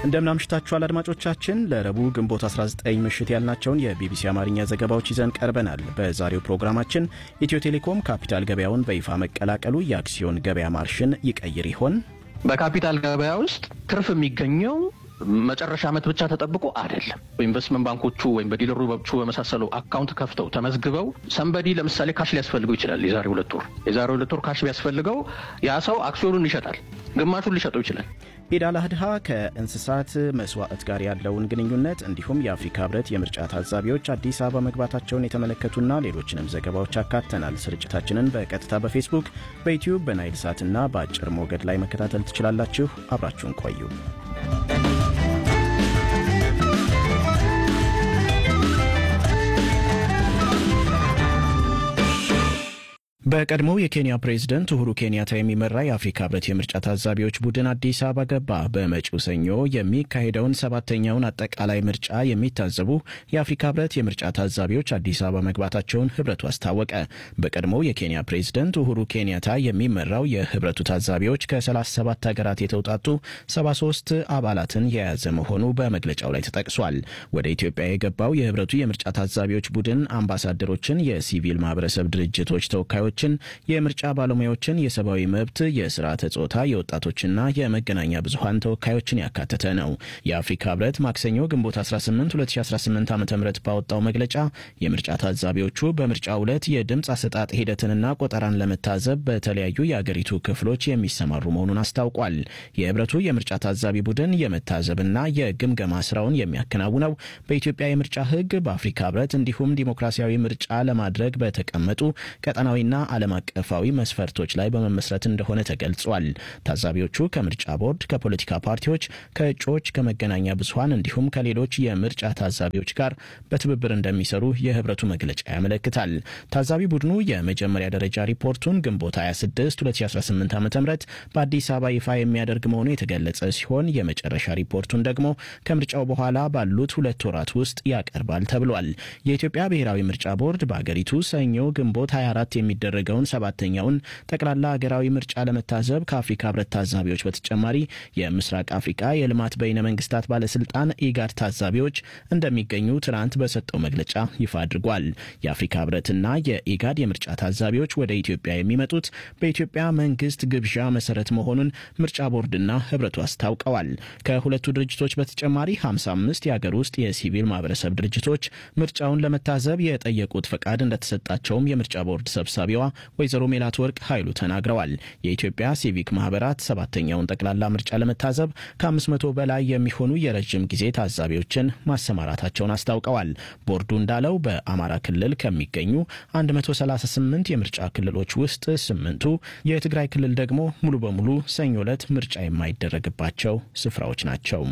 እንደምናምሽታችኋል አድማጮቻችን። ለረቡዕ ግንቦት 19 ምሽት ያልናቸውን የቢቢሲ አማርኛ ዘገባዎች ይዘን ቀርበናል። በዛሬው ፕሮግራማችን ኢትዮ ቴሌኮም ካፒታል ገበያውን በይፋ መቀላቀሉ የአክሲዮን ገበያ ማርሽን ይቀይር ይሆን? በካፒታል ገበያ ውስጥ ትርፍ የሚገኘው መጨረሻ ዓመት ብቻ ተጠብቆ አይደለም። በኢንቨስትመንት ባንኮቹ ወይም በዲለሮቹ በመሳሰሉ አካውንት ከፍተው ተመዝግበው ሰንበዲ ለምሳሌ ካሽ ሊያስፈልገው ይችላል። የዛሬ ሁለት ወር የዛሬ ሁለት ወር ካሽ ቢያስፈልገው ያ ሰው አክሲዮኑን ይሸጣል፣ ግማሹን ሊሸጠው ይችላል። ኢድ አል አድሃ ከእንስሳት መስዋዕት ጋር ያለውን ግንኙነት እንዲሁም የአፍሪካ ህብረት የምርጫ ታዛቢዎች አዲስ አበባ መግባታቸውን የተመለከቱና ሌሎችንም ዘገባዎች አካተናል። ስርጭታችንን በቀጥታ በፌስቡክ፣ በዩትዩብ፣ በናይል ሳትና በአጭር ሞገድ ላይ መከታተል ትችላላችሁ። አብራችሁን ቆዩ። በቀድሞው የኬንያ ፕሬዝደንት ኡሁሩ ኬንያታ የሚመራ የአፍሪካ ህብረት የምርጫ ታዛቢዎች ቡድን አዲስ አበባ ገባ። በመጪው ሰኞ የሚካሄደውን ሰባተኛውን አጠቃላይ ምርጫ የሚታዘቡ የአፍሪካ ህብረት የምርጫ ታዛቢዎች አዲስ አበባ መግባታቸውን ህብረቱ አስታወቀ። በቀድሞው የኬንያ ፕሬዝደንት ኡሁሩ ኬንያታ የሚመራው የህብረቱ ታዛቢዎች ከ37 ሀገራት የተውጣጡ 73 አባላትን የያዘ መሆኑ በመግለጫው ላይ ተጠቅሷል። ወደ ኢትዮጵያ የገባው የህብረቱ የምርጫ ታዛቢዎች ቡድን አምባሳደሮችን፣ የሲቪል ማህበረሰብ ድርጅቶች ተወካዮች ችን የምርጫ ባለሙያዎችን፣ የሰብአዊ መብት፣ የስርዓተ ጾታ፣ የወጣቶችና የመገናኛ ብዙሀን ተወካዮችን ያካተተ ነው። የአፍሪካ ህብረት ማክሰኞ ግንቦት 18 2018 ዓ ም ባወጣው መግለጫ የምርጫ ታዛቢዎቹ በምርጫው ዕለት የድምፅ አሰጣጥ ሂደትንና ቆጠራን ለመታዘብ በተለያዩ የአገሪቱ ክፍሎች የሚሰማሩ መሆኑን አስታውቋል። የህብረቱ የምርጫ ታዛቢ ቡድን የመታዘብና የግምገማ ስራውን የሚያከናውነው በኢትዮጵያ የምርጫ ህግ፣ በአፍሪካ ህብረት እንዲሁም ዲሞክራሲያዊ ምርጫ ለማድረግ በተቀመጡ ቀጠናዊና ዓለም አቀፋዊ መስፈርቶች ላይ በመመስረት እንደሆነ ተገልጿል። ታዛቢዎቹ ከምርጫ ቦርድ፣ ከፖለቲካ ፓርቲዎች፣ ከእጩዎች፣ ከመገናኛ ብዙሀን እንዲሁም ከሌሎች የምርጫ ታዛቢዎች ጋር በትብብር እንደሚሰሩ የህብረቱ መግለጫ ያመለክታል። ታዛቢ ቡድኑ የመጀመሪያ ደረጃ ሪፖርቱን ግንቦት 26 2018 ዓ ም በአዲስ አበባ ይፋ የሚያደርግ መሆኑ የተገለጸ ሲሆን የመጨረሻ ሪፖርቱን ደግሞ ከምርጫው በኋላ ባሉት ሁለት ወራት ውስጥ ያቀርባል ተብሏል። የኢትዮጵያ ብሔራዊ ምርጫ ቦርድ በአገሪቱ ሰኞ ግንቦት 24 የሚደ የሚደረገውን ሰባተኛውን ጠቅላላ ሀገራዊ ምርጫ ለመታዘብ ከአፍሪካ ህብረት ታዛቢዎች በተጨማሪ የምስራቅ አፍሪካ የልማት በይነ መንግስታት ባለስልጣን ኢጋድ ታዛቢዎች እንደሚገኙ ትናንት በሰጠው መግለጫ ይፋ አድርጓል። የአፍሪካ ህብረትና የኢጋድ የምርጫ ታዛቢዎች ወደ ኢትዮጵያ የሚመጡት በኢትዮጵያ መንግስት ግብዣ መሰረት መሆኑን ምርጫ ቦርድና ህብረቱ አስታውቀዋል። ከሁለቱ ድርጅቶች በተጨማሪ 55 የአገር ውስጥ የሲቪል ማህበረሰብ ድርጅቶች ምርጫውን ለመታዘብ የጠየቁት ፈቃድ እንደተሰጣቸውም የምርጫ ቦርድ ሰብሳቢዋ ወይዘሮ ሜላት ወርቅ ኃይሉ ተናግረዋል። የኢትዮጵያ ሲቪክ ማህበራት ሰባተኛውን ጠቅላላ ምርጫ ለመታዘብ ከ500 በላይ የሚሆኑ የረዥም ጊዜ ታዛቢዎችን ማሰማራታቸውን አስታውቀዋል። ቦርዱ እንዳለው በአማራ ክልል ከሚገኙ 138 የምርጫ ክልሎች ውስጥ ስምንቱ፣ የትግራይ ክልል ደግሞ ሙሉ በሙሉ ሰኞ ዕለት ምርጫ የማይደረግባቸው ስፍራዎች ናቸው።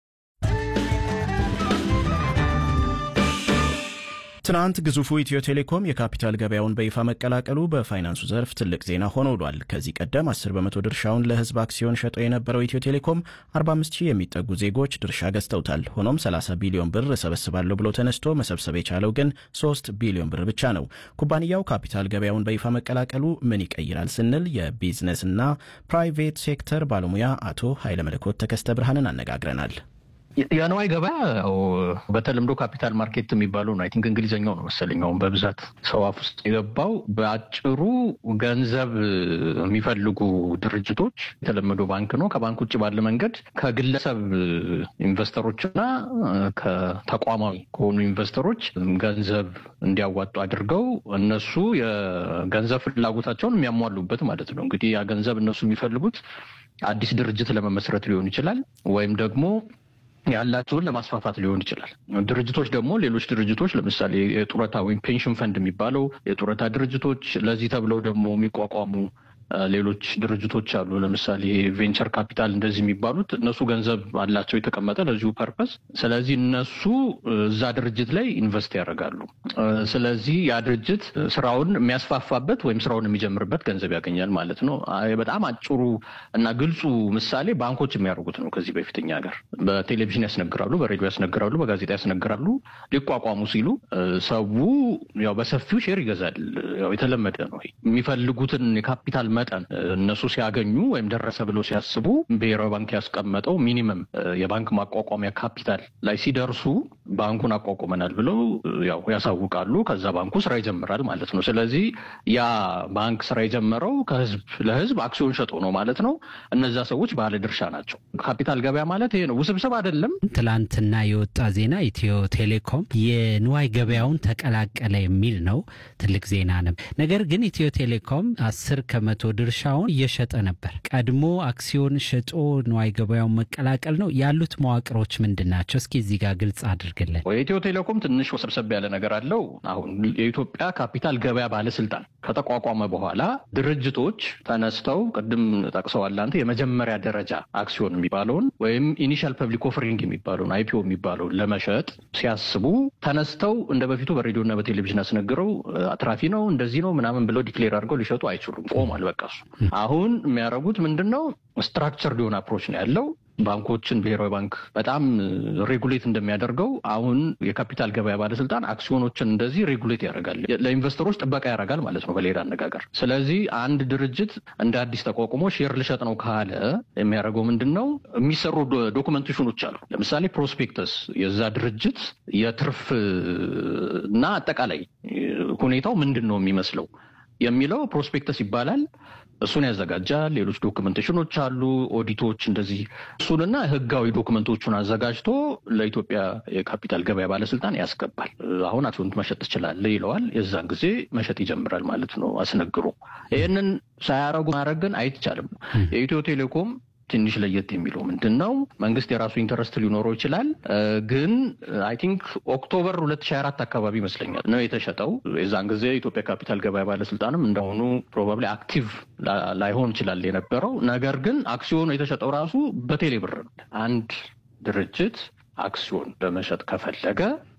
ትናንት ግዙፉ ኢትዮ ቴሌኮም የካፒታል ገበያውን በይፋ መቀላቀሉ በፋይናንሱ ዘርፍ ትልቅ ዜና ሆኖ ውሏል። ከዚህ ቀደም 10 በመቶ ድርሻውን ለህዝብ አክሲዮን ሸጦ የነበረው ኢትዮ ቴሌኮም 45 ሺህ የሚጠጉ ዜጎች ድርሻ ገዝተውታል። ሆኖም 30 ቢሊዮን ብር እሰበስባለሁ ብሎ ተነስቶ መሰብሰብ የቻለው ግን 3 ቢሊዮን ብር ብቻ ነው። ኩባንያው ካፒታል ገበያውን በይፋ መቀላቀሉ ምን ይቀይራል ስንል የቢዝነስና ፕራይቬት ሴክተር ባለሙያ አቶ ኃይለ መለኮት ተከስተ ብርሃንን አነጋግረናል። የነዋይ ገበያ ያው በተለምዶ ካፒታል ማርኬት የሚባለው ነው። አይ ቲንክ እንግሊዝኛው ነው መሰለኝ አሁን በብዛት ሰው አፍ ውስጥ የገባው። በአጭሩ ገንዘብ የሚፈልጉ ድርጅቶች የተለመደው ባንክ ነው። ከባንክ ውጭ ባለ መንገድ ከግለሰብ ኢንቨስተሮችና ከተቋማዊ ከሆኑ ኢንቨስተሮች ገንዘብ እንዲያዋጡ አድርገው እነሱ የገንዘብ ፍላጎታቸውን የሚያሟሉበት ማለት ነው። እንግዲህ ያ ገንዘብ እነሱ የሚፈልጉት አዲስ ድርጅት ለመመስረት ሊሆን ይችላል ወይም ደግሞ ያላቸውን ለማስፋፋት ሊሆን ይችላል። ድርጅቶች ደግሞ ሌሎች ድርጅቶች ለምሳሌ የጡረታ ወይም ፔንሽን ፈንድ የሚባለው የጡረታ ድርጅቶች ለዚህ ተብለው ደግሞ የሚቋቋሙ ሌሎች ድርጅቶች አሉ። ለምሳሌ ቬንቸር ካፒታል እንደዚህ የሚባሉት እነሱ ገንዘብ አላቸው የተቀመጠ ለዚሁ ፐርፐስ። ስለዚህ እነሱ እዛ ድርጅት ላይ ኢንቨስት ያደርጋሉ። ስለዚህ ያ ድርጅት ስራውን የሚያስፋፋበት ወይም ስራውን የሚጀምርበት ገንዘብ ያገኛል ማለት ነው። በጣም አጭሩ እና ግልጹ ምሳሌ ባንኮች የሚያደርጉት ነው። ከዚህ በፊት እኛ ሀገር በቴሌቪዥን ያስነግራሉ፣ በሬዲዮ ያስነግራሉ፣ በጋዜጣ ያስነግራሉ። ሊቋቋሙ ሲሉ ሰው ያው በሰፊው ሼር ይገዛል። ያው የተለመደ ነው። የሚፈልጉትን የካፒታል መጠን እነሱ ሲያገኙ ወይም ደረሰ ብለው ሲያስቡ ብሔራዊ ባንክ ያስቀመጠው ሚኒመም የባንክ ማቋቋሚያ ካፒታል ላይ ሲደርሱ ባንኩን አቋቁመናል ብለው ያው ያሳውቃሉ። ከዛ ባንኩ ስራ ይጀምራል ማለት ነው። ስለዚህ ያ ባንክ ስራ የጀመረው ከህዝብ ለህዝብ አክሲዮን ሸጦ ነው ማለት ነው። እነዛ ሰዎች ባለ ድርሻ ናቸው። ካፒታል ገበያ ማለት ይሄ ነው። ውስብስብ አይደለም። ትላንትና የወጣ ዜና ኢትዮ ቴሌኮም የንዋይ ገበያውን ተቀላቀለ የሚል ነው። ትልቅ ዜና ነው። ነገር ግን ኢትዮ ቴሌኮም አስር ከመቶ ድርሻውን እየሸጠ ነበር። ቀድሞ አክሲዮን ሸጦ ንዋይ ገበያውን መቀላቀል ነው። ያሉት መዋቅሮች ምንድን ናቸው? እስኪ እዚህ ጋር ግልጽ አድርግልን። የኢትዮ ቴሌኮም ትንሽ ወሰብሰብ ያለ ነገር አለው። አሁን የኢትዮጵያ ካፒታል ገበያ ባለስልጣን ከተቋቋመ በኋላ ድርጅቶች ተነስተው ቅድም ጠቅሰዋል አንተ የመጀመሪያ ደረጃ አክሲዮን የሚባለውን ወይም ኢኒሻል ፐብሊክ ኦፈሪንግ የሚባለውን አይፒኦ የሚባለውን ለመሸጥ ሲያስቡ ተነስተው እንደ በፊቱ በሬዲዮና በቴሌቪዥን አስነግረው አትራፊ ነው እንደዚህ ነው ምናምን ብለው ዲክሌር አድርገው ሊሸጡ አይችሉም። ቆሟል። በቃ እሱ አሁን የሚያደርጉት ምንድን ነው? ስትራክቸርድ የሆነ አፕሮች ነው ያለው። ባንኮችን ብሔራዊ ባንክ በጣም ሬጉሌት እንደሚያደርገው አሁን የካፒታል ገበያ ባለስልጣን አክሲዮኖችን እንደዚህ ሬጉሌት ያደርጋል፣ ለኢንቨስተሮች ጥበቃ ያደርጋል ማለት ነው በሌላ አነጋገር። ስለዚህ አንድ ድርጅት እንደ አዲስ ተቋቁሞ ሼር ልሸጥ ነው ካለ የሚያደርገው ምንድን ነው? የሚሰሩ ዶኩመንቴሽኖች አሉ። ለምሳሌ ፕሮስፔክተስ የዛ ድርጅት የትርፍ እና አጠቃላይ ሁኔታው ምንድን ነው የሚመስለው የሚለው ፕሮስፔክተስ ይባላል። እሱን ያዘጋጃል። ሌሎች ዶክመንቴሽኖች አሉ፣ ኦዲቶች እንደዚህ እሱንና ህጋዊ ዶክመንቶቹን አዘጋጅቶ ለኢትዮጵያ የካፒታል ገበያ ባለስልጣን ያስገባል። አሁን አክሲዮን መሸጥ ትችላለህ ይለዋል። የዛን ጊዜ መሸጥ ይጀምራል ማለት ነው አስነግሮ። ይህንን ሳያረጉ ማድረግ ግን አይቻልም። የኢትዮ ቴሌኮም ትንሽ ለየት የሚለው ምንድን ነው? መንግስት የራሱ ኢንተረስት ሊኖረው ይችላል። ግን አይ ቲንክ ኦክቶበር ሁለት ሺህ አራት አካባቢ ይመስለኛል ነው የተሸጠው። የዛን ጊዜ የኢትዮጵያ ካፒታል ገበያ ባለስልጣንም እንደሆኑ ፕሮባብሊ አክቲቭ ላይሆን ይችላል የነበረው። ነገር ግን አክሲዮኑ የተሸጠው ራሱ በቴሌ ብር ነው። አንድ ድርጅት አክሲዮን ለመሸጥ ከፈለገ